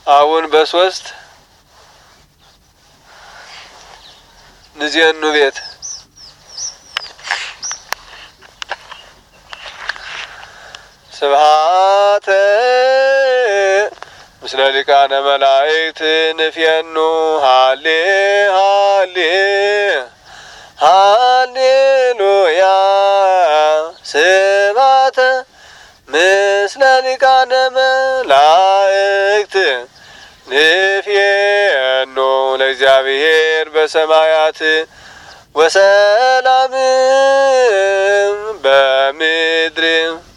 አሁን በሶስት ንዜኑ ቤት ስብሃተ ምስለ ሊቃነ መላእክት ንፍየኑ ሃሌ ሃሌ ሃሌሉያ ስብሃተ ምስለ ሊቃነ መላእክት ንፍየኑ ለእግዚአብሔር በሰማያት ወሰላም በምድር